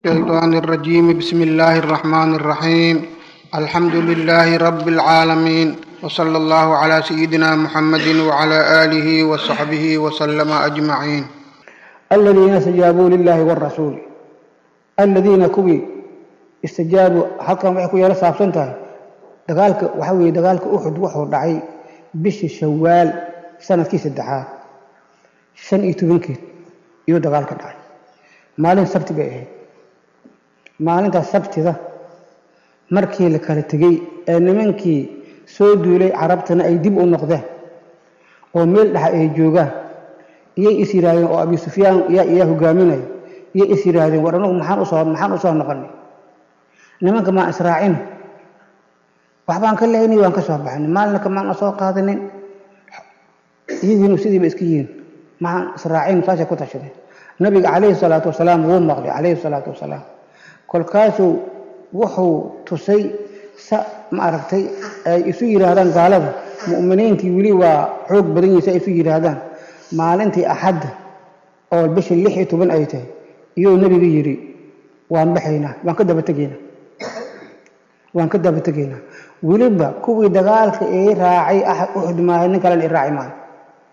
الشيطان الرجيم بسم الله الرحمن الرحيم الحمد لله رب العالمين وصلى الله على سيدنا محمد وعلى آله وصحبه وسلم أجمعين الذين استجابوا لله والرسول الذين كوي استجابوا halkan waxay ku yara saabsan tahay dagaalka waxa weeye dagaalka Uhud wuxuu dhacay bishii Shawaal sanadkii saddexaad shan iyo tobankeed iyo dagaalka dhacay maalin sabti bay ahayd maalintaas sabtida markii la kala tegey ee nimankii soo duulay carabtana ay dib u noqdeen oo meel dhexa ay joogaan iyay is yidhaahdeen oo abi sufyaan yaa iyaa hogaaminaya iyay is yidhaahdeen war anugu maxaan usoo maxaan usoo noqonay nimanka maan israacin waxbaan ka leynay waan ka soo baxnay maalinka maan soo qaadanin iyagiinu sidiiba iska yihiin maxaan israacin saasay ku tashadeen nabiga calayhi salaatu wasalaam wuu maqlay calayhi salaatu wasalaam kolkaasuu wuxuu tusay sa ma aragtay ay isu yidhaahdaan gaalada mu'miniintii weli waa xoog badan yihiin si ay isu yidhaahdaan maalintii axadda oo bisha lix iyo toban ay tahay iyuu nebigu yidhi waan baxaynaa waan ka daba tegaynaa waan ka daba tegaynaa weliba kuwii dagaalka ii raacay axad uxud maahay nin kalena i raaci maayo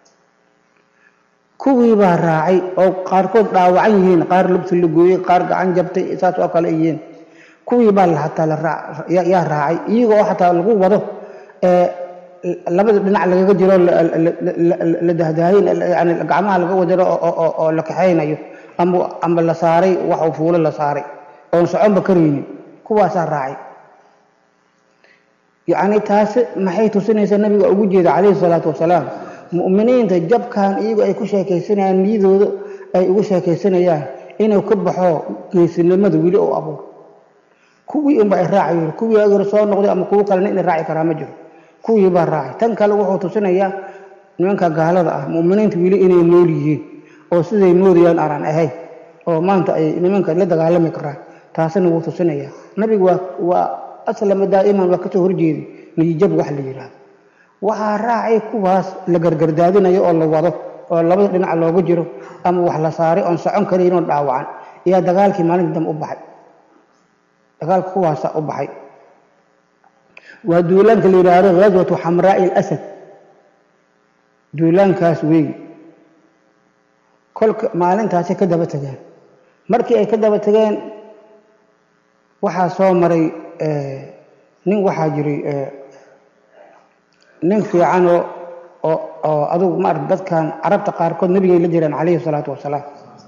kuwii baa raacay oo qaarkood dhaawacan yihiin qaar lubta la gooyey qaar gacan jabtay saas oo kale yihiin kuwii baa hataa yaa raacay iyagoo xataa lagu wado labada dhinac lagaga jiro la dahdaahin yani gacmaha laga wadiro oo la kaxaynayo ama ama la saaray wax uu fuulo la saaray oon soconba karaynin kuwaasaa raacay yacni taasi maxay tusinaysaa nabiga ugu jeeda calayhi salaatu wasalaam mu'miniinta jabkan iyagu ay ku sheekaysanayaan niyadooda ay ugu sheekaysanayaan inuu ka baxo geesinimada weli oo abuur kuwii unba ay raacayo kuwii agor soo noqday ama kuwo kalena inay raaci karaa ma jiro kuwii baa raacay tan kale wuxuu tusinayaa nimanka gaalada ah mu'miniinta weli inay nool yihiin oo siday moodayaan aanan ahayn oo maanta ay nimanka la dagaalami karaan taasina wuu tusinayaa nabigu waa waa aslama daa'iman waa kasoo horjeeday niyijab wax la yidhaahdo waxaa raacay kuwaas la gargardaadinayo oo la wado oo labada dhinac looga jiro ama wax la saaray oon socon karaynoo dhaawacan ayaa dagaalkii maalinta dambe u baxay dagaalka kuwaasa u baxay waa duulaanka la yidhaahdo ghaswatu xamraa'i alasad duulaankaas weeyi kolka maalintaasay ka daba tegeen markii ay ka daba tegeen waxaa soo maray nin waxaa jiray nin fiicanoo oo oo adugu maarata dadkan carabta qaarkood nebigay la jiraan calayhi salaatu wasalaam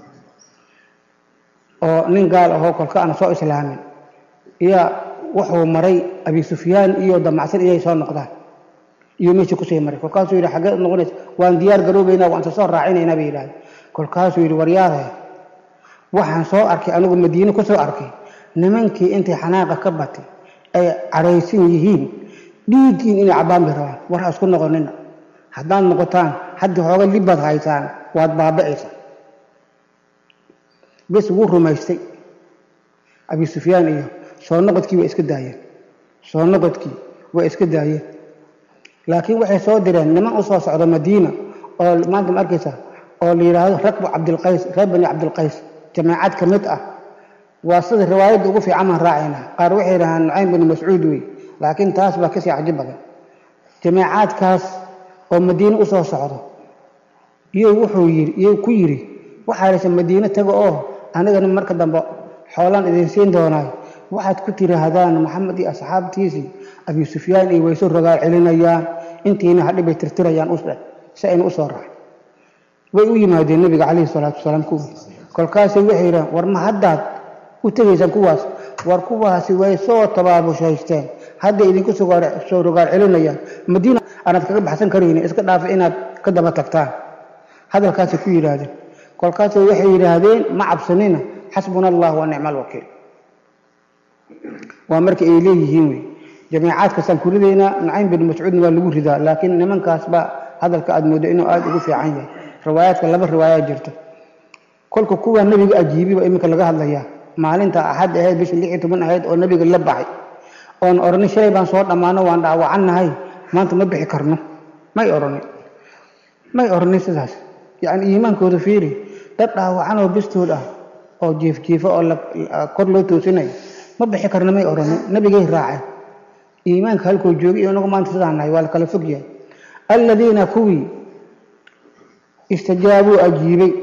oo nin gaal ahoo kolka aan soo islaamin iyaa wuxuu maray abi sufyaan iyo damacsan inay soo noqdaan iyo meeshii kusii maray kolkaasuu yidhi xaggee noqonaysa waan diyaar garoobaynaa waan isa soo raacinaynaa bay yidhahdeen kolkaasuu yidhi waryaadahe waxaan soo arkay anigu madiine ku soo arkay nimankii intay xanaaqa ka batay ay cadhaysan yihiin dhiiggiin inay cabbaan bay rabaan war ha isku noqonina haddaad noqotaan haddii xooga libbaad haysaan waad baaba'aysaa bes wuu rumaystay abi sufyaan iyo soo noqodkii way iska daayeen soo noqodkii way iska daayeen laakiin waxay soo direen niman u soo socda madiina oo maanta ma arkaysa oo la yidhaahdo rakbu cabdilqays reer bani cabdilqays jamaacad ka mid ah waa sida riwaayadda ugu fiican baan raacaynaa qaar waxay yidhahaan nucaym binu mascuud wey laakiin taas baa kasii caji badan jamaacaadkaas oo madiine u soo socdo iyou wuxuu yidhi iyou ku yidhi waxaa haysa madiine taga oo anigana marka dambe xoolaan idin siin doonaayo waxaad ku tiraahdaan maxamed iyo asxaabtiisii abi sufyaan iyo waysu rogaal celinayaan intiina hadhi bay tirtirayaan usdhe si aynu usoo raacay way u yimaadeen nabiga calayhi salaatu wasalaam kuwii kolkaasay waxay yidhahan war ma haddaad u tegaysaan kuwaas war kuwaasi way soo tabaabushaysteen hadday idinku soo rogaal celinayaan madiina aanaad kaga baxsan karaynin iska dhaafa inaad ka daba tagtaan hadalkaasay ku yidhaahdeen kolkaasay waxay yidhaahdeen ma cabsanina xasbuna allah wa nicma alwakiil waa marka ay leeyihiin wey jamiicaadkaasaan ku ridaynaa nucaym bin mascuudna waa lagu ridaa laakiin nimankaasba hadalka aad mooddo inuu aada ugu fiican yahay riwaayaadka laba riwaayaa jirta kolka kuwaa nebiga ajiibiba iminka laga hadlayaa maalinta axad ahayd bisha lix iyo toban ahayd oo nebiga la baxay oon odhanin shalay baan soo dhammaano waan dhaawacannahay maanta ma bixi karno may odhanin may odhanin sidaas yacni iimaankooda fiiri dad dhaawacan oo bistood ah oo jiifjiifo oo kor loo toosinayo ma bixi karna may odhanin nabigay raaceen iimaanka halkuu joogay iyo inagu maanta sidaan nahay waa la kala fog yahay aladiina kuwii istajaabuu ajiibay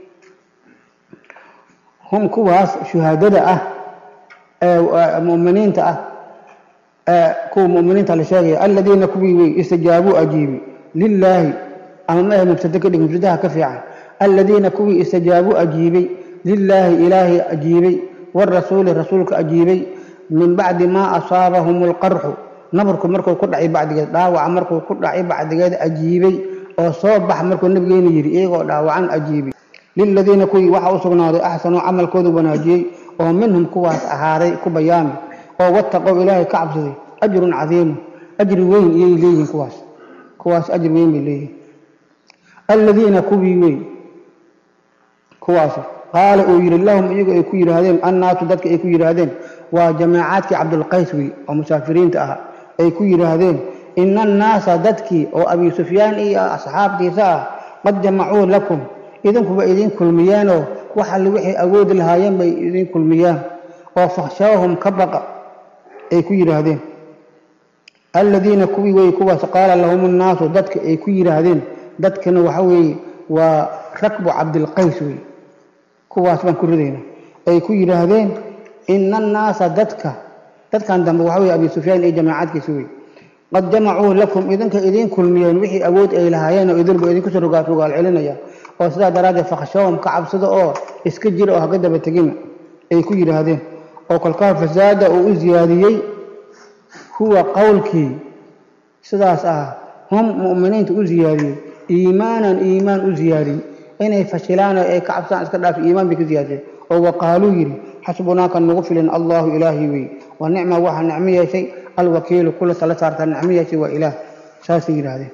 hum kuwaas shuhaadada ah ee muminiinta ah ee kuwa muminiinta la sheegaya aladiina kuwii wey istajaabuu ajiibay lilaahi ama maahe mubtade ka dhig mubtadaha ka fiican aladiina kuwii istajaabuu ajiibay lilaahi ilaahay ajiibay warasuuli rasuulka ajiibay min bacdi maa asaabahum alqarxu nabarku markuu ku dhacay bacdigeed dhaawaca markuu ku dhacay bacdigeed ajiibay oo soo bax markuu nabigeena yidhi iyagoo dhaawacan ajiibay liladiina kuwii waxaa u sugnaaday axsanuu camalkooda wanaajiyey oo minhum kuwaas ahaaday ku bayaami oo wattaqow ilaahay ka cabsaday ajrun cadiimu ajri weyn iyay leeyihiin kuwaas kuwaas ajri weyn bay leeyihiin aladiina kuwii wey kuwaas qaala uu yidhi lahum iyagu ay ku yidhaahdeen annaasu dadka ay ku yidhaahdeen waa jamaacaadkii cabdulqays wey oo musaafiriinta ahaa ay ku yidhaahdeen ina annaasa dadkii oo abi sufyaan iyo asxaabtiisa ah qad jamacuu lakum idinkuba idin kulmiyeenoo wax alle waxay awoodi lahaayeen bay idin kulmiyaan oo fakhshaahum ka baqa ay ku yidhaahdeen aladiina kuwii wey kuwaas qaala lahum annaasu dadka ay ku yidhaahdeen dadkana waxa weeye waa rakbu cabdilqays wey kuwaas baan ku ridayna ay ku yidhaahdeen ina annaasa dadka dadkan dambe waxa weye abi sufyaan iyo jamaacadkiisa wey qad jamacuu lakum idinka idiin kulmiyeen wixii awood ay lahaayeen oo idinba idinkusoo rogaal rogaal celinaya oo sidaa daraaddeed fakhshawhum ka cabsada oo iska jira oo haga daba tegina ay ku yidhaahdeen oo kolkaa fasaada uu u siyaadiyey huwa qowlkii sidaas ah hum mu'miniinta u siyaadiyey iimaanan iimaan u siyaadiyey inay fashilaan oo ay ka cabsaan iska dhaafi iimaan bay ka siyaadiyeen oo waqaaluu yidhi xasbunaaka nagu filin allahu ilaahi wey wa nicma waxaa nicmo yeeshay alwakiilu kula tala saartaa nicmo yeeshay waa ilaah saasay yidhaahdeen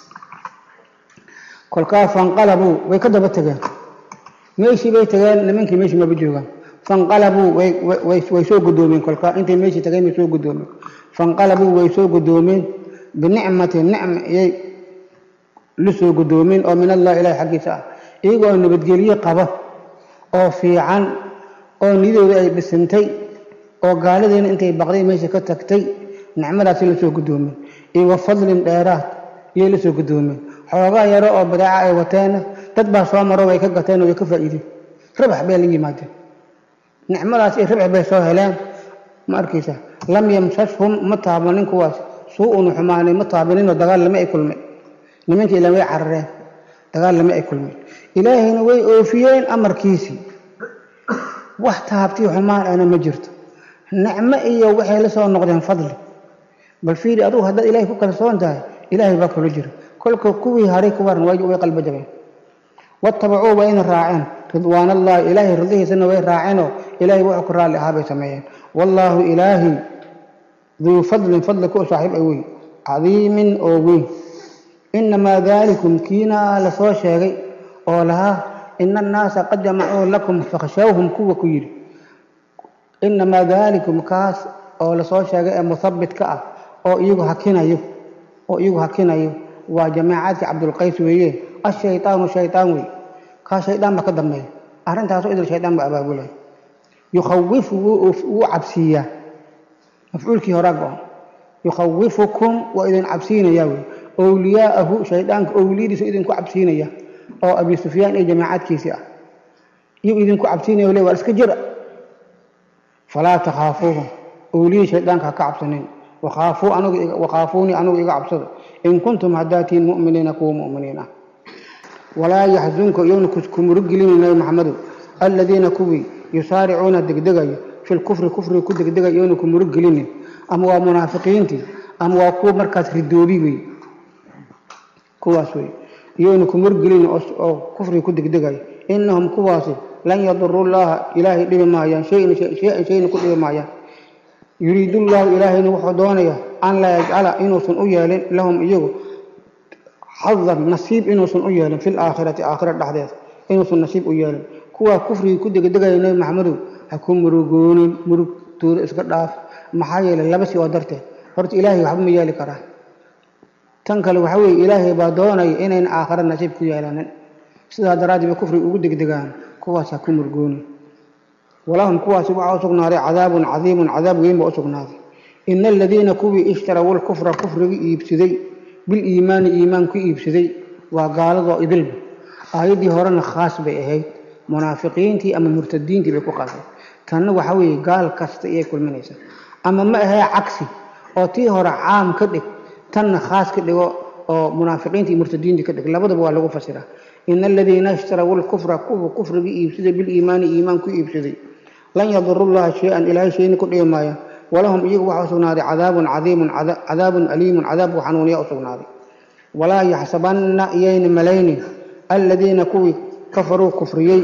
kolkaa fanqalabuu way ka daba tegeen meeshii bay tageen nimankii meeshii maba joogaan fanqalabuu way soo gudoomeen kolkaa intay meeshii tageen bay soo gudoomeen fanqalabuu way soo gudoomeen binicmati nicma iyay la soo gudoomeen oo min allah ilahi xaggiisa ah iyagoo nabadgelye qaba oo fiican oo niyadooda ay dhisintay oo gaalidiina intay baqday meesha ka tagtay nicmadaasi la soo gudoomeen iyo wa fadlin dheeraad iyay la soo gudoomeen xoogaa yaro oo badaaca ay wateena dad baa soo maro way ka gateen oo way ka faa'iideen rabax bay la yimaadeen nicmadaas iyo rabax bay soo heleen ma arkaysa lam yamsashhum ma taabanin kuwaas suu-un xumaanay ma taabaninoo dagaal lama ay kulmeen nimankii ilan way carareen dagaal lama ay kulmeen ilaahayna way oofiyeen amarkiisii wax taabtii xumaan ana ma jirto nicmo iyo waxay la soo noqdeen fadli bal fiiri adugu haddaad ilahay ku kalsoon tahay ilaahay baa kula jira kolka kuwii haray ku waran way qalba jabeen watabacuu waa ina raaceen ridwaan allahi ilaahay ridihiisana way raaceenoo ilaahay wuxuu ku raalli ahaa bay sameeyeen wallaahu ilaahi duu fadlin fadli ku saaxiib ay weyn cadiimin oo weyn inamaa daalikum kiina la soo sheegay oo lahaa ina annaasa qad jamacuu lakum fakhshawhum kuwa ku yidhi inamaa daalikum kaas oo lasoo sheegay ee muhabitka ah oo iyagu hakinayo oo iyagu hakinayo waa jamaacadkii cabdulqays weeye ashaytaanu shaytaan wey kaa shaydaan ba ka dambeeya arrintaasoo idil shaydaan ba abaabulay yukhawifu wuu cabsiiyaa mafcuulkii horaa go-on yukhawifukum waa idin cabsiinayaa wey owliyaa'ahu shaydaanka owliyadiisu idinku cabsiinaya oo abi sufyaan iyo jamaacadkiisii ah iyuu idinku cabsiinaya le waa iska jira falaa takhaafuuhum owliyii shaydaanka ha ka cabsanin wakhaafuunii anigu iga cabsada in kuntum haddaatiin mu'miniina kuwa mu'miniin ah walaa yaxzunka iyowna kumuruggelinin nabi maxamedow aladiina kuwii yusaaricuuna degdegayo fi lkufri kufriga ku degdegayo iyowna kumuruggelinin ama waa munaafiqiintii ama waa kuwa markaas ridoobi wey kuwaas wey iyowna kumuruggelinin oo kufriga ku degdegayo inahum kuwaasi lan yaduru llaha ilaahay dhibi maayaan shayan shayna ku dhibi maayaan yuriidu llahu ilaahayna wuxuu doonaya an laa yajcala inuusan u yeelin lahum iyagu xadan nasiib inuusan u yeelin fi laakhirati aakhira dhexdeeda inuusan nasiib u yeelin kuwaa kufrigii ku degdegaya nebi maxamedow ha ku murugoonin murugtooda iska dhaaf maxaa yeelay laba si oo darteed horta ilaahay waxba ma yeeli karaa tan kale waxa weeye ilaahay baa doonaya inayna aakhira nasiib ku yeelanin sidaa daraaddeed ba kufriga ugu degdegaan kuwaas ha ku murugoonin walahum kuwaasi waxaa u sugnaaday cadaabun cadiimun cadaab weyn baa u sugnaaday ina aladiina kuwii ishtaraw lkufra kufrigii iibsaday biliimaani iimaan ku iibsaday waa gaaladoo idilba aayaddii horena khaas bay ahayd munaafiqiintii ama murtadiintii bay ku qaatay tanna waxa weeye gaal kasta iyay kulminaysaa ama ma ahee cagsi oo tii hore caam ka dhig tanna khaas ka dhigo oo munaafiqiintii iyo murtadiintii ka dhig labadaba waa lagu fasiraa ina aladiina ishtaraw lkufra kuwa kufrigii iibsaday biliimaani iimaan ku iibsaday lan yaduru llaha shay-an ilaahay shayna ku dhibi maaya walahum iyagu waxaa u sugnaaday cadaabun cadiimun cadaabun aliimun cadaab u xanuuniya u sugnaaday walaa yaxsabanna iyayna malaynin aladiina kuwii kafaruu kufriyey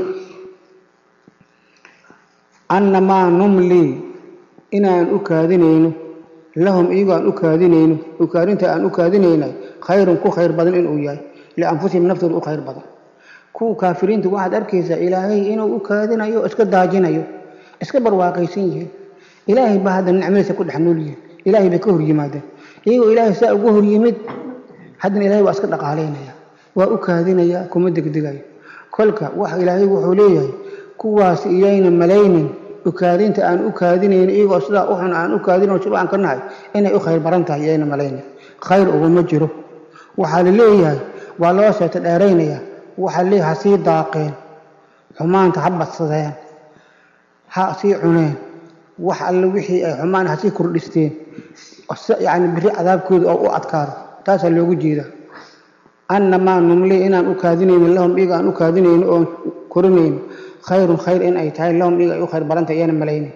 annamaa numlii inaan u kaadinayno lahum iyagu aan u kaadinayno ukaadinta aan u kaadinaynay khayrun ku khayr badan inuu yahay lianfusihim naftooda u khayr badan kuwa kaafiriinta waxaad arkaysaa ilaahay inuu u kaadinayo o iska daajinayo iska barwaaqaysan yihiin ilaahay baa hadda nicmadiisa ku dhex nool yihiin ilaahay bay ka hor yimaadeen iyagoo ilaahay saa uga hor yimid haddana ilahay waa iska dhaqaalaynaya waa u kaadinaya kuma degdegayo kolka wax ilaahay wuxuu leeyahay kuwaas iyayna malaynin ukaadinta aan u kaadinayno iyagoo sidaa u xun aan u kaadinayno shib aan ka nahay inay u khayr baran tahay iyayna malaynin khayr uguma jiro waxaa la leeyahay waa loo seeto dheeraynaya waxaa la leeyahay ha sii daaqeen xumaanta ha badsadeen ha sii cuneen wax alle wixii ay xumaan ha sii kordhisteen yacni biri cadaabkooda oo u adkaado taasaa loogu jeedaa annamaa numli inaan u kaadinayno lahum iyaga aan u kaadinayno oon korinayno khayrun khayr in ay tahay lahum iyaga ay u khayr barantahay iyana malaynin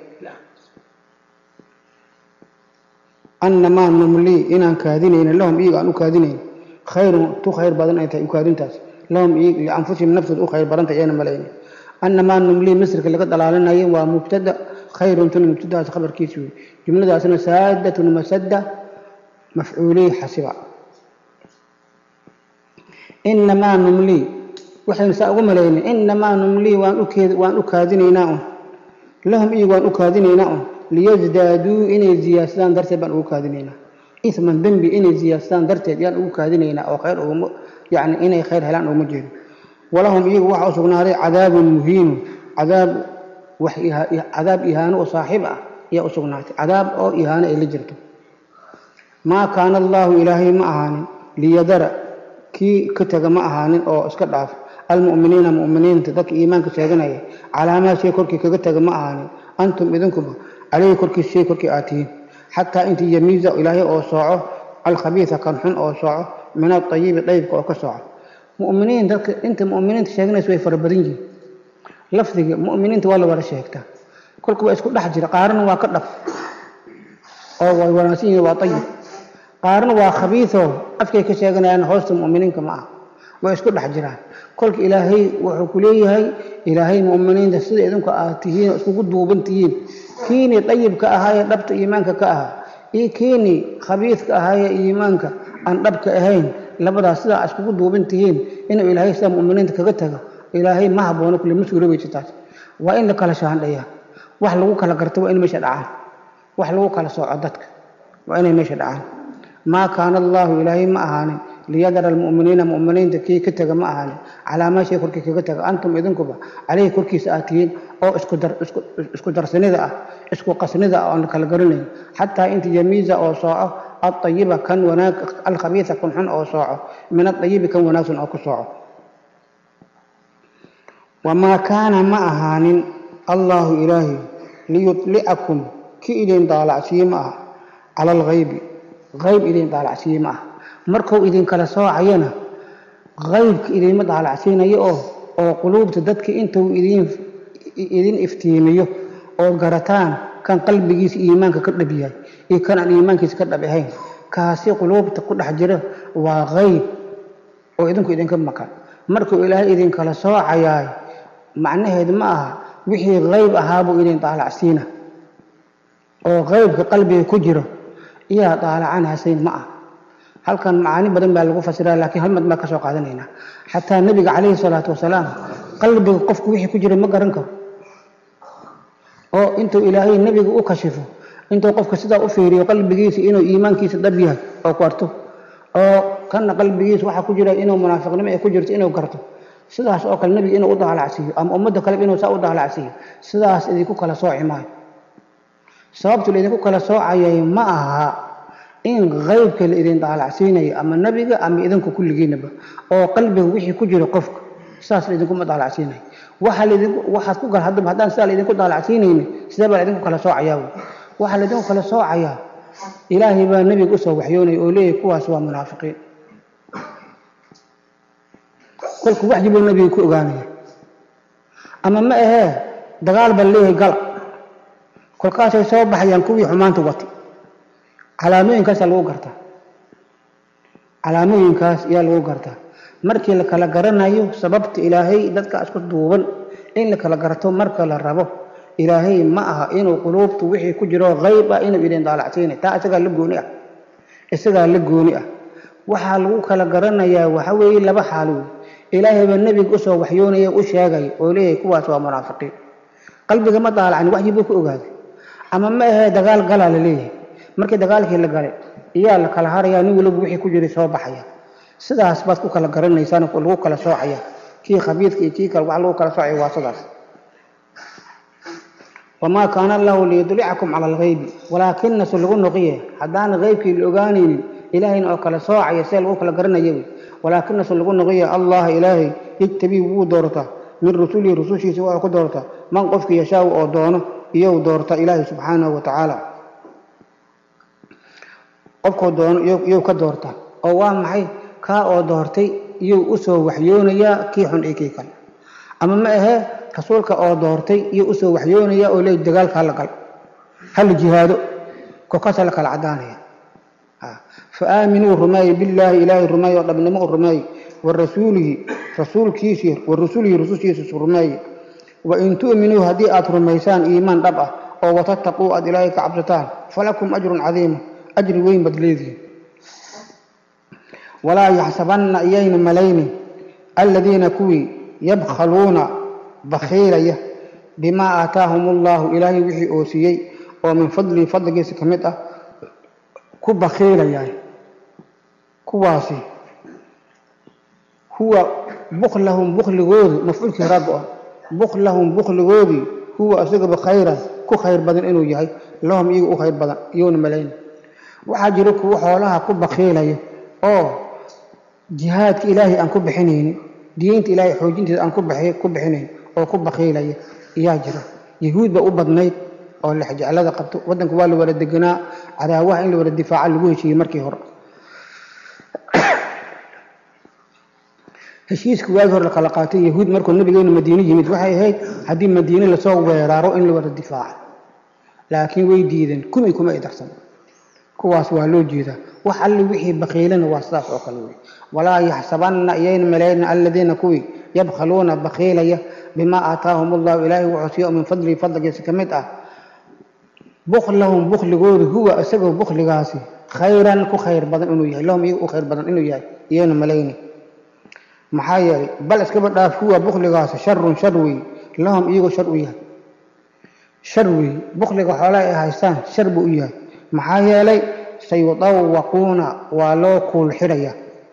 annamaa numli inaan kaadinayno lahum iyaga aan u kaadinayno khayrun tu khayr badan ay tahay ukaadintaas lahum iyaga lianfusihim naftooda u khayr barantahay iyana malaynin annamaa numli misrka laga dalaalinayo waa mubtada khayrun tun mubtadaas khabarkiisi wey jumladaasna saadatun masada mafcuulii xasiba inamaa numlii waxaynu saa ugu malaynin inamaa numlii waan ukeed waan u kaadinaynaa un lahum iyagu waan u kaadinaynaa un liyasdaaduu inay ziyaadsadaan darteed baan ugu kaadinaynaa isman dembi inay ziyaadsadaan darteed yaan ugu kaadinaynaa oo khayr uguma yacni inay khayr helaan uguma jeedo walahum iyagu waxaa u sugnaaday cadaabun muhiinu cadaab wax cadaab ihaano oo saaxiib ah ayaa u sugnaatay cadaab oo ihaano ay la jirto maa kaana allaahu ilaahay ma ahaanin liyadara kii ka tega ma ahaanin oo iska dhaaf almu'miniina mu'miniinta dadka iimaanka sheeganaya calaamaa shay korkii kaga tega ma ahaanin antum idinkuba calayhi korkiis shay korkii aad tihiin xataa intii yamiiza ilaahay oo sooco alkhabiisa kan xun oo sooco min adayibi dayibka oo ka sooco mu'miniin dadka inta mu'miniinta sheeganaysa way fara badan yihiin lafdiga mu'miniinta waa la wada sheegtaa kolka waa isku dhex jira qaarna waa ka dhaf oo way wanaagsan yihiin waa ayib qaarna waa khabiisoo afkay ka sheeganayaan hoosta mu'miniinka ma ah way isku dhex jiraan kolka ilaahay wuxuu ku leeyahay ilaahay mu'miniinta sida idinku aad tihiin oo iskugu duuban tihiin kiinii dayibka ahaayee dhabta iimaanka ka ahaa iyo kiinii khabiiska ahaayee iimaanka aan dhabka ahayn labadaas sidaa iskugu duuban tihiin inuu ilaahay sidaa mu'miniinta kaga tago ilaahay ma haboono kule ma suurobaysa taas waa in la kala shaandhayaa wax lagu kala garto waa in meesha dhacaan wax lagu kala sooco dadka waa inay meesha dhacaan maa kaana allaahu ilaahay ma ahaanin liyadara almu'miniina mu'miniinta kii ka tega ma ahaanin calaa maa shay korkii kaga taga antum idinkuba caleyhi korkiisa aad tihiin oo isku darsanida ah isku qasnida ah oon kala garanayn xataa inta yamiiza oo sooco adayiba kan wanaag alkhabiisa kan xun oo sooco min adayibi kan wanaagsan oo ku sooco wamaa kaana ma ahaanin allaahu ilaahi liyudlicakum ki idin daalacsiiye ma aha cala alghaybi hayb idin daalacsiiye ma aha markuu idinkala soocayana haybka idinma daalacsiinayo oo oo quluubta dadka intuu idin idin iftiimiyo oo garataan kan qalbigiisa iimaanka ka dhab yahay iyo kan aan iimaankiisa ka dhab ahayn kaasi quluubta ku dhex jira waa hayb oo idinku idinka maqan markuu ilaahay idinkala soocayaay macnaheed ma aha wixii hayb ahaabuu idin daalacsiina oo haybka qalbiga ku jiro iyaa daalacanhasayn ma ah halkan macaani badan baa lagu fasiraa laakiin hal mad baa ka soo qaadanaynaa xataa nebiga calayhi salaatu wasalaam qalbiga qofku wixii ku jira ma garan karo oo intuu ilaahay nebiga u kashifo intuu qofka sidaa u fiiriyo qalbigiisa inuu iimaankiisa dhab yahay oo ku arto oo kanna qalbigiisa waxaa ku jira inuu munaafiqnimo ay ku jirto inuu garto sidaas oo kale nebiga inuu u daalacsiiyo ama ummadda kaleba inuu saa u daalacsiiyo sidaas idinku kala sooci maayo sababtu laydinku kala soocayay ma aha in qaybka la idin daalacsiinayo ama nebiga ama idinku kulligiinaba oo qalbiga wixii ku jiro qofka sidaas laidinkuma daalacsiinayo waxa laydinku waxaad ku gal haddaba haddaan sidaa laydinku daalacsiinayni sidee baa laydinku kala soocayaa wey waxaa laydinku kala soocayaa ilaahay baa nebiga usoo waxyoonaya oo leeyahy kuwaas waa munaafiqiin kolku waxyi buu nebiga ku ogaanaya ama ma ahee dagaal baa leeyahay gala kolkaasay soo baxayaan kuwii xumaanta watay calaamooyinkaasaa lagu gartaa calaamooyinkaas ayaa lagu gartaa markii la kala garanayo sababta ilaahay dadka isku duuban in la kala garto marka la rabo ilaahay ma aha inuu quluubtu wixii ku jiro qayb ah inuu idin daalacsiinay taa isagaa la gooni ah isagaa la gooni ah waxaa lagu kala garanayaa waxa weeye laba xaalo wey ilaahay baa nebiga usoo waxyoonaya u sheegaya oo leeyahay kuwaas waa munaafiqiin qalbiga ma daalacni waxyi buu ku ogaaday ama ma ahee dagaal galaa la leeyahay markii dagaalkii la galay iyaa la kala harayaa nin waliba wixii ku jiray soo baxaya sidaas baad ku kala garanaysaan lagu kala soocaya kii khabiidka iyo kii kale wax lagu kala soocaya waa sidaas wamaa kaana allahu liyudlicakum cala alghaybi walaakinase lagu noqiye haddaan qaybkii la ogaanaynin ilaahayna oo kala soocaya see lagu kala garanaya wey walaakinase lagu noqiye allah ilaahay yejtabii wuu doortaa min rusulihi rusushiisa waa ku doortaa man qofkii yashaaw oo doono iyou doorta ilaahay subxaanahu wa tacaala qofkuu doono iyou ka doorta oo waa maxay kaa oo doortay iyuu usoo waxyoonayaa kii xun iyo kii kale ama ma ahee rasuulka oo doortay iyuu usoo waxyoonayaa oo leey dagaalka hala gal hala jihaado kolkaasa la kala cadaanaya fa aaminuu rumeeye billaahi ilaahay rumeeye oo dhabnimo u rumeeye wa rasuulihi rasuulkiisii wa rusulihi rusushiisa rumeeye wa in tu'minuu haddii aad rumaysaan iimaan dhab ah oo watattaquu aad ilaahay ka cabsataan falakum ajrun cadiima ajri weyn baad leedihin walaa yaxsabanna iyayna malaynin aladiina kuwii yabkhaluuna bakhiilaya bimaa aataahum allahu ilaahay wixii oo siiyey oo min fadlihi fadligiisa ka mid ah ku bakhiilayaan kuwaasi huwa buklahum bukligoodu mafcuulkii raggo ah buklahum bukligoodii huwa isagaba khayran ku khayr badan inuu yahay lahum iyaga u khayr badan iyowna malaynin waxaa jira kuwo xoolaha ku bakhiilaya oo jihaadka ilaahay aan ku bixinaynin diinta ilaahay xoojinteeda aan ku bixinayn oo ku bakhiilaya ayaa jira yahuud ba u badnayd oo lexjeclada qabto waddanka waa la wada deganaa cadaawaha in la wada difaaca lagu heshiiyey markii hore heshiiska waagi hore la kala qaatay yahuud markuu nabigeenu madiine yimid waxay ahayd haddii madiine lasoo weeraaro in la wada difaaco laakiin way diideen kumi kuma ay darsan kuwaas waa loo jeedaa wax alli wixii bakhiilana waa sidaas oo kale wey walaa yaxsabanna iyayna malayna aladiina kuwii yabkhaluuna bakhiilaya bimaa aataahum allahu ilaahay wuxuu siiyo min fadlihi fadligiisa ka mid ah buklahum bukligoodu huwa isagoo bukligaasi khayran ku khayr badan inuu yahay lahum iyaga u khayr badan inuu yahay iyayna malayni maxaa yeelay bal iskaba dhaaf huwa bukligaasi sharun shar wey lahum iyagoo shar u yahay shar wey bukliga xoolaha ay haystaan shar buu u yahay maxaa yeelay sayudawaquuna waa loo kuul xidhaya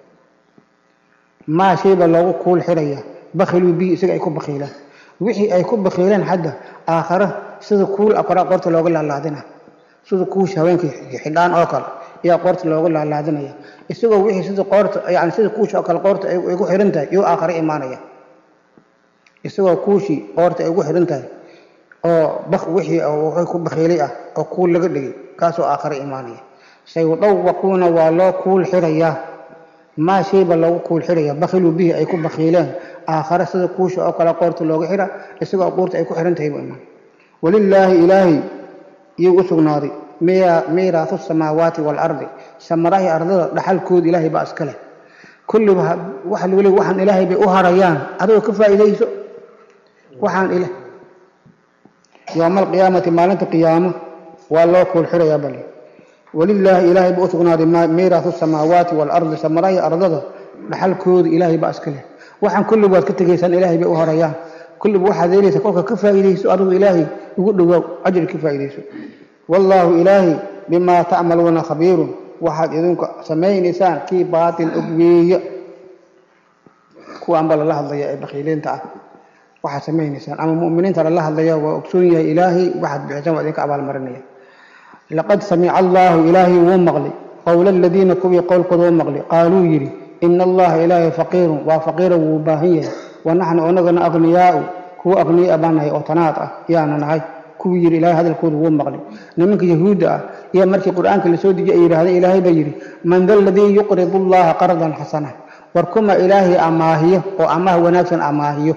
maa shayba loogu kuul xidhaya bakhiluu bihi isaga ay ku bakhiilaan wixii ay ku bakhiileen hadda aakhare sida kuul akora qoorta looga laalaadina sida kuusha haweenka xidhaan oo kale ayaa qoorta looga laalaadinaya isagoo wixii sida qoorta yani sida kuusha oo kale qoorta ay ugu xihan tahay iyuu aakhare imaanaya isagoo kuushii qoorta ay ugu xihan tahay oo bak wixii wuxuu ku bakhiilay ah oo kuul laga dhigay kaasoo aakhare imaanaya sayudawaquuna waa loo kuul xidhayaa maa shayba loogu kuul xidhaya bakhiluu bihi ay ku bakhiileen aakhare sida kuusha oo kale qoorta looga xidha isagoo qoorta ay ku xihan tahay buu imaan walilaahi ilaahay iyuu u sugnaaday miiraahu samaawaati waalardi samarahii ardada dhaxalkooda ilaahay baa iska leh kulliba waxa lagu leey waxaan ilaahay bay u harayaan adigoo ka faa'iidayso waxaan ila yowma alqiyaamati maalinta qiyaamo waa loo kuul xidhayaa bali walilaahi ilaahay buu u sugnaaday miiraahu samaawaati waalardi samarahii ardada dhaxalkooda ilaahay baa iska leh waxaan kulliba waad ka tegaysaan ilaahay bay u harayaan kulliba waxaad helaysa kolka ka faa'iidayso adigu ilaahay ugu dhowaaw ajri ka faa'iidayso wallaahu ilaahay bimaa tacmaluuna khabiirun waxaad idinku samaynaysaan kii baatin og weeye kuwaanba lala hadlaya ee bakiiliinta ah waxaad samaynaysaan ama mu'miniinta lala hadlaya waa ogsoon yahay ilaahay waxaad bixisaan waa idinka abaalmarinaya laqad samica allaahu ilaahay wuu maqli qowla aladiina kuwii qowlkooda wuu maqli qaaluu yidhi ina allaha ilaahay faqiirun waa faqiira wuu baahan yahay wa naxnu anagana aqniyaau kuwa aqniyaa baan nahay oo tanaad ah yaana nahay kuwii yidhi ilaahay hadalkooda wuu maqli nimanka yahuudda ah iyo markii qur-aanka lasoo dejiye ay yidhahdeen ilaahay baa yidhi man da aladii yuqridu allaha qardan xasana war kuma ilaahay amaahiyo oo amaah wanaagsan amaahiyo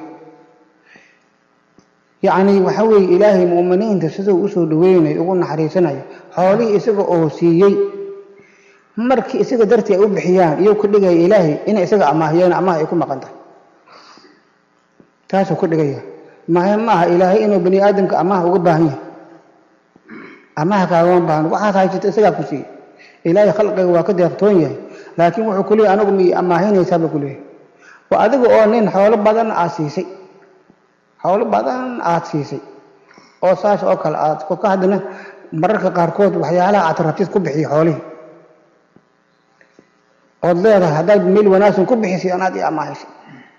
yacni waxa weeye ilaahay mu'miniinta siduu usoo dhaweynayo ugu naxariisanayo xoolihii isaga oo siiyey markii isaga dartii ay u bixiyaan iyou ka dhigaya ilaahay inay isaga amaahiyeen amaah ay ku maqan tahay taasuu ka dhigaya mahe maaha ilaahay inuu bani aadamka amaah uga baahan yahay amaah kaagama baahan waxaad haysata isagaa ku siiyey ilaahay khalqiga waa ka deeqtoon yahay laakiin wuxuu ku leeyahy anigu miyay amaahinaysaa buu ku leeyahay waa adiga oo nin xoolo badan aad siisay xoolo badan aad siisay oo saas oo kale aad ka haddana mararka qaarkood waxyaalaha aad rabtid ku bixiyo xoolihii ood leedahay haddaad meel wanaagsan ku bixisay anaad i amaahisay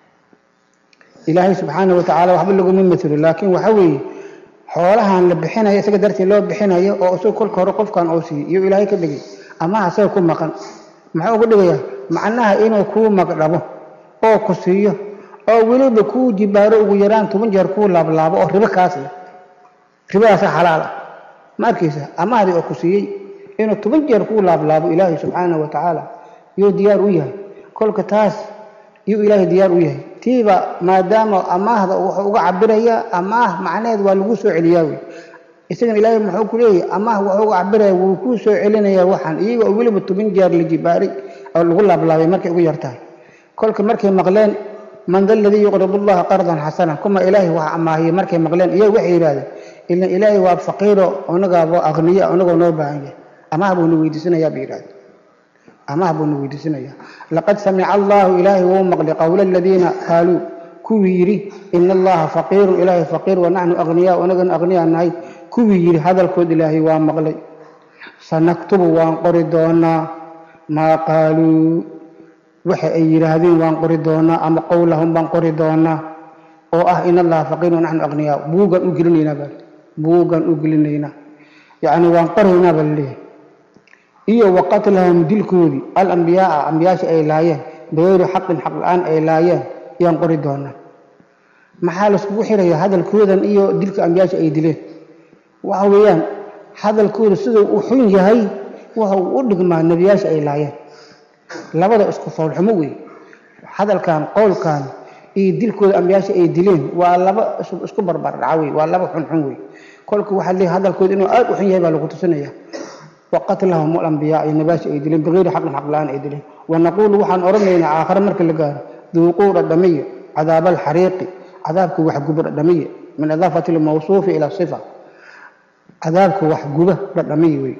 ilaahay subxaana wa tacaala waxba laguma matelo laakiin waxa weeye xoolahan la bixinayo isaga dartii loo bixinayo oo isaga kolka hore qofkan oo siiyey iyo ilaahay ka dhigay amaha isaga ku maqan muxuu ugu dhigayaa macnaha inuu kuu magdhabo oo ku siiyo oo weliba kuu jibaaro ugu yaraan toban jeer kuu laablaabo oo ribo kaas leh ribadaasa xalaal ah ma arkaysa amahdii oo ku siiyey inuu toban jeer kuu laablaabo ilaahay subxaana wa tacaala yuu diyaar u yahay kolka taas yuu ilaahay diyaar u yahay tiiba maadaama amaahda wuxuu uga cabirayaa amaah macnaheed waa lagu soo celiyaa wey isagana ilaahay muxuu ku leeyahy amaah wuxuu uga cabiraya wuu kuu soo celinayaa waxaan iyaga oo weliba toban jeer la jibaaray oo lagu laablaabay markay ugu yartahay kolka markay maqleen man da aladii yuqridu allaha qardan xasana kuma ilaahay wax amaahiyey markay maqleen iyaga waxay yidhahdeen ilan ilaahay waa faqiiro onagaaba aqniya onagoo noo baahan yahay amaah buuna weydiisanayaa bay yidhahdeen amaah buuna weydiisanayaa laqad samica allahu ilaahay wuu maqli qowla aladiina qaaluu kuwii yidhi ina allaha faqiirun ilaahay faqiir wa naxnu aqniyaa onagana aqniyaa nahay kuwii yidhi hadalkood ilaahay waa maqlay sanaktubu waan qori doonaa maa qaaluu waxa ay yidhaahdeen waan qori doonaa ama qowlahum baan qori doonaa oo ah in allaha faqiir wa naxnu aqniyaa buugaan u gelinaynaa baa buugaan u gelinaynaa yacni waan qoraynaa baa laleeyahay iyo wa qatlahum dilkoodii alambiyaaa ambiyaasha ay laayeen bigayri xaqin xaq la-aan ay laayeen yaan qori doonaa maxaa laiskugu xirayaa hadalkoodan iyo dilka ambiyaasha ay dileen waxa weeyaan hadalkooda siduu u xun yahay waxa uu u dhigmaa nebiyaasha ay laayeen labada isku foolxumo wey hadalkan qowlkan iyo dilkooda ambiyaasha ay dileen waa laba isku barbardhaca wey waa laba xunxun wey kolka waxaa leeyahay hadalkooda inuu aad u xun yahay baa lagu tusinaya wa qatlahum alambiyaa iyo nebiyaasha ay dileen bigayri xaqin xaq la-aan ay dileen wanaquulu waxaan odhanaynaa aakhare marka la gaaro duuquu dhadhamiya cadaaba alxariiqi cadaabka waxguba dhadhamiya min idaafati lmawsuufi ila sifa cadaabka waxguba dhadhamiya wey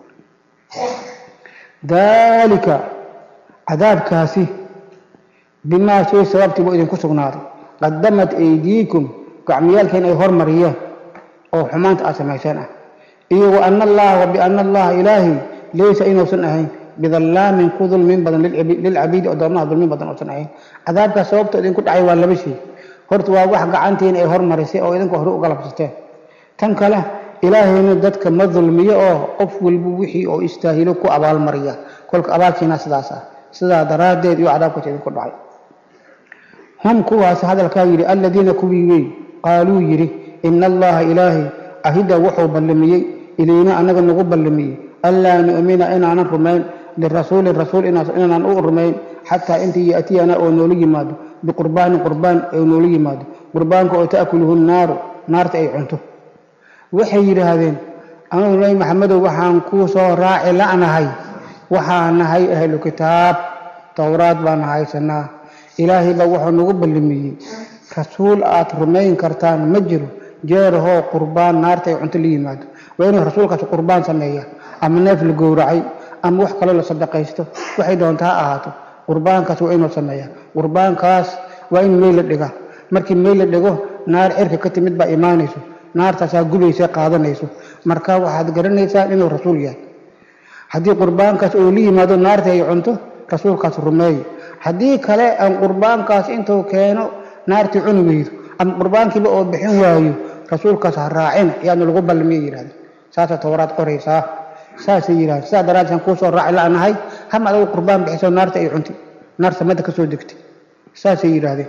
daalika cadaabkaasi bimaa shay sababtii buu idinku sugnaaday qadamat aydiikum gacmiyaalkeen ay hormariyeen oo xumaanta aad samayseen ah iyo wa ana allaha wa biana allaha ilaahay laysa inuusan ahayn bidallaamin ku dulmin badan lilcabiidi addoomaha dulmin badan uusan ahayn cadaabkaas sababta idinku dhacay waa laba shay horta waa wax gacantiin ay hormarisay oo idinku hore uga labsateen tan kale ilaahayna dadka ma dulmiyo oo qof walba wixii oo istaahilo ku abaalmariya kolka abaalkiina sidaas ah sidaa daraaddeed iyo cadaabkaas idinku dhacay hum kuwaas hadalkaa yidhi alladiina kuwii wey qaaluu yidhi ina allaha ilaahay ahida wuxuu ballamiyey ilayna anaga nagu ballamiyey anlaa nu'mina inaanan rumayn lirasuulin rasuul inaanan u rumayn xataa intii ya'tiyana oo noola yimaado biqurbaanin qurbaan oo noola yimaado qurbaanka oo ta'kuluhu naaru naarta ay cunto waxay yidhaahdeen anugu nabi maxamedow waxaan kuu soo raaci la'nahay waxaa nahay ahlu kitaab towraad baan haysanaa ilaahay baa wuxuu nagu ballamiyey rasuul aad rumayn kartaan ma jiro jeerahoo qurbaan naarta ay cunto la yimaado waa inuu rasuulkaas qurbaan sameeya ama neef la gowracay ama wax kaloo la sadaqaysto waxay doonta ha ahaato qurbaankaas waa inuu sameeya qurbaankaas waa in meel la dhiga markii meel la dhigo naar cirka ka timid baa imaanayso naartaasaa gubaysa qaadanayso marka waxaad garanaysaa inuu rasuul yahay haddii qurbaankaas oo la yimaado naarta ay cunto rasuulkaas rumeeye haddii kale aan qurbaankaas intuu keeno naartii cuni weydo ama qurbaankiiba oo bixin waayo rasuulkaas ha raacina yaanu lagu ballamiya yidhahdeen saasa towraad qoraysaa saasay yidhahdeen sidaa daraaddeed aan kuu soo raaci la'nahay hama adagu qurbaan bixiso naarta ay cuntay naar samada ka soo degtay saasay yidhaahdeen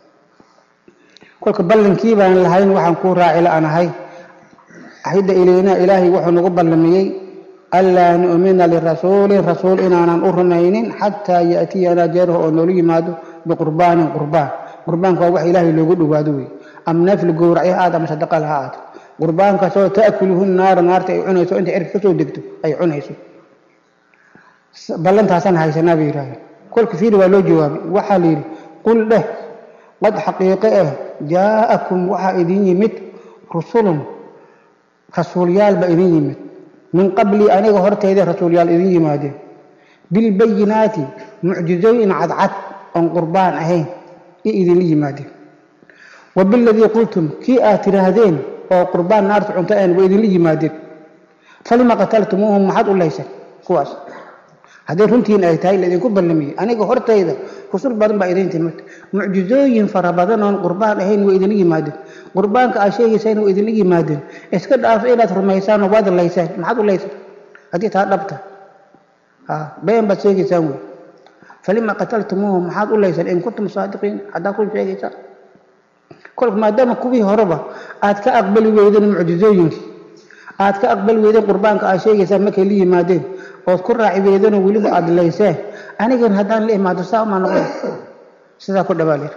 kolka ballankii baan lahayn waxaan kuu raaci la'nahay ahidda ilaynaa ilaahay wuxuu nagu ballamiyey anlaa nu'mina lirasuulin rasuul inaanan u rumaynin xataa ya'tiyanaa jeeraha oo noola yimaado biqurbaanin qurbaan qurbaanka waa wax ilaahay loogu dhowaado wey ama neefla gowracyo ha aad ama sadaqal ha aad qurbaankaasoo ta'kuluhu naara naarta ay cunayso intay cirka kasoo degto ay cunayso ballantaasaan haysanaa bay yidhahdeen kolka fiiri waa loo jawaabay waxaa la yidhi qul dheh qad xaqiiqe ah jaa'akum waxaa idin yimid rusulun rasuulyaal ba idin yimid min qablii aniga hortayda rasuulyaal idin yimaadeen bilbayinaati mucjizooyin cadcad oon qurbaan ahayn i idinla yimaadeen wa biladii qultum kii aad tidhaahdeen oo qurbaan naarta cunto aan wa idinla yimaadeen falima qataltumuuhum maxaad u laysan kuwaas hadday runtiin ay tahay laidinku ballamiyey aniga hortayda rusul badan baa idin timid mucjizooyin fara badan oon qurbaan ahayn way idinla yimaadeen qurbaanka aad sheegaysaan way idinla yimaadeen iska dhaafo inaad rumaysaan waad laysaan maxaad u laysan haddii taa dhabta been baad sheegaysaan wey falima qataltumuuhum maxaad u laysan in kuntum saadiqiin haddaad kun sheegaysaan kolka maadaama kuwii horeba aad ka aqbali weydeen mucjizooyinkii aad ka aqbali weydeen qurbaanka aad sheegaysaan markay la yimaadeen ood ku raaci weydeenoo weliba aada layseen anigan haddaan la imaado saa umaa noqon sidaa ku dhabaalir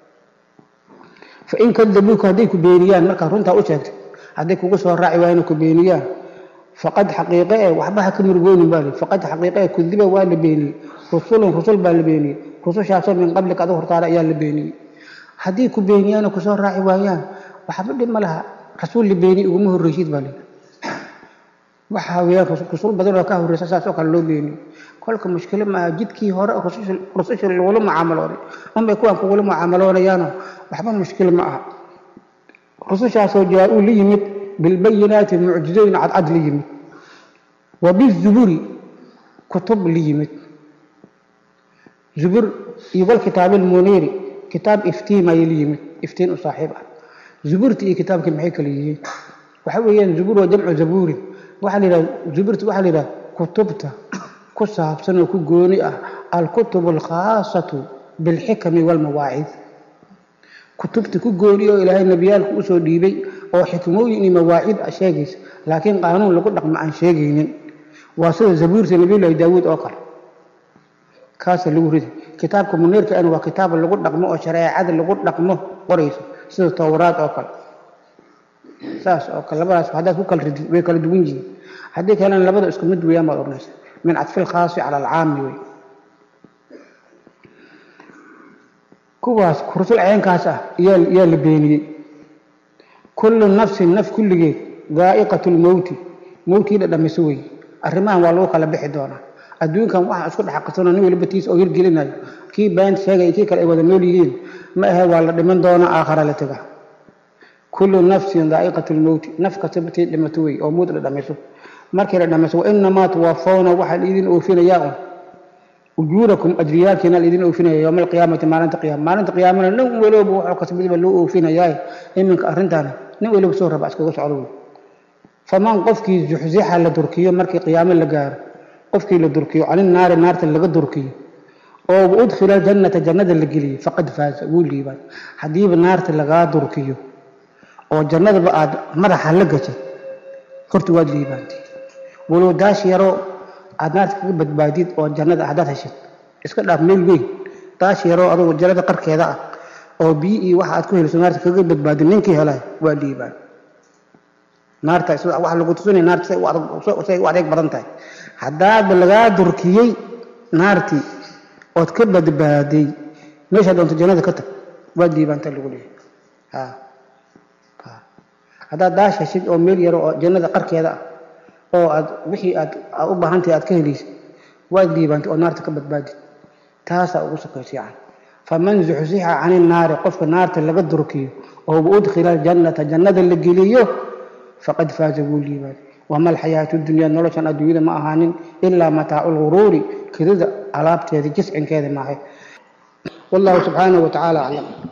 fain kadabuuka hadday ku beeniyaan markaad runtaa u sheegtay hadday kugu soo raaci waayeen ku beeniyaan faqad xaqiiqe e waxba ha ka murugoonin baa li faqad xaqiiqe e kudiba waa la beeniyey rusulun rusul baa la beeniyey rusushaasoo min qablika adu hortaada ayaa la beeniyey haddii ku beeniyaanoo kusoo raaci waayaan waxba dhib ma laha rasuul la beeniye uguma horreysid baa li waxaa weyaan rusul badan oo ka horreysa saas oo kale loo beeniyo kolka mushkilo maaha jidkii hore rususha lagula mucaamalooday unbay kuwaan kugula mucaamaloonayaano waxba mushkil ma aha rusushaasoo jaa-uu la yimid bilbayinaati mucjizooyin cadcad la yimid wa bizuburi kutub la yimid zubur iyo walkitaab almuniiri kitaab iftiim ayay la yimid iftiin u saaxiib ah zuburti iyo kitaabkii maxay kala yihiin waxa weeyaan zubur waa jamcu zabuurin waxaa la yidhaha zuburta waxaa la yidhaha kutubta ku saabsan oo ku gooni ah alkutub alkhaasatu bilxikami walmawaacid kutubta ku gooni oo ilaahay nebiyaalku usoo dhiibay oo xikmooyin iyo mawaacid a sheegaysa laakiin qaanuun lagu dhaqmo aan sheegaynin waa sida zabuurta nabiyullaahi daawuud oo kale kaasa lagu ridi kitaabka muniirka an waa kitaab lagu dhaqmo oo shareecada lagu dhaqmo qorayso sida towraad oo kale saas oo kale labadaas haddaad ku kala ridid way kala duwan yihiin haddii kalena labada isku mid weeyaan baad odhanaysa min cadfi lkhaasi cala alcaami wey kuwaas rusul ceenkaas ah yaa yaa la beeniyey kullu nafsin naf kulligeed daa'iqatu lmowti mowtii dhadhamiso wey arrimahan waa lagu kala bixi doonaa adduunkan waxaa isku dhex qasano nin waliba tiis oo hirgelinayo kii been sheegaya kii kale ay wada nool yihiin ma ahe waa la dhiman doonaa aakhara la tega kullu nafsin daa'iqatu lmowti naf kasta batii dhimato wey oo mowt dhadhamiso markii la dhamayso wainamaa tuwafawna waxaa laidin oofinayaa un ujuurakum ajriyaalkiina laidin oofinaya yowma alqiyaamati maalinta qiyama maalinta qiyaamana nin waliba wuxuu kasbadiba loo oofinayaa iminka arrintan nin waliba soo raba iskaga socdo wey faman qofkii zuxzixa la durkiyo markii qiyaamo la gaaro qofkii la durkiyo canin naari naarta laga durkiyo oo udkhila jannata jannada la geliyo faqad faaza wuu liibaan haddiiba naarta lagaa durkiyo oo jannadaba aad madaxa la gashay horta waad liibaantay walow daash yaroo aad naarta kaga badbaadid oo jannada haddaad heshid iska dhaaf meel weyn daash yaroo adugu jannada qarkeeda ah oo biyo iyo waxa aad ku heliso naarta kaga badbaadid ninkii helay waa liibaan naarta wax lagu tusinaya naarta say u adeeg badan tahay haddaadba lagaa durkiyey naartii ood ka badbaaday meeshaa doonto jannada ka tag waad liibaantaa lagu leeyahay haddaad daash heshid oo meel yaro oo jannada qarkeeda ah oo aad wixii aad u baahantahay aad ka helaysid waad liibaantay oo naarta ka badbaadid taasaa ugu sokaysa yacan faman zuxzixa cani naari qofka naarta laga durkiyo oo udkhila aljannata jannada la geliyo faqad faaza wuu liibaaday wama alxayaatu dunyaa noloshan adduunyada ma ahaanin ilaa mataacu lguruuri kedida alaabteeda jiscinkeeda maahay wallahu subxaanahu wa tacaala aclam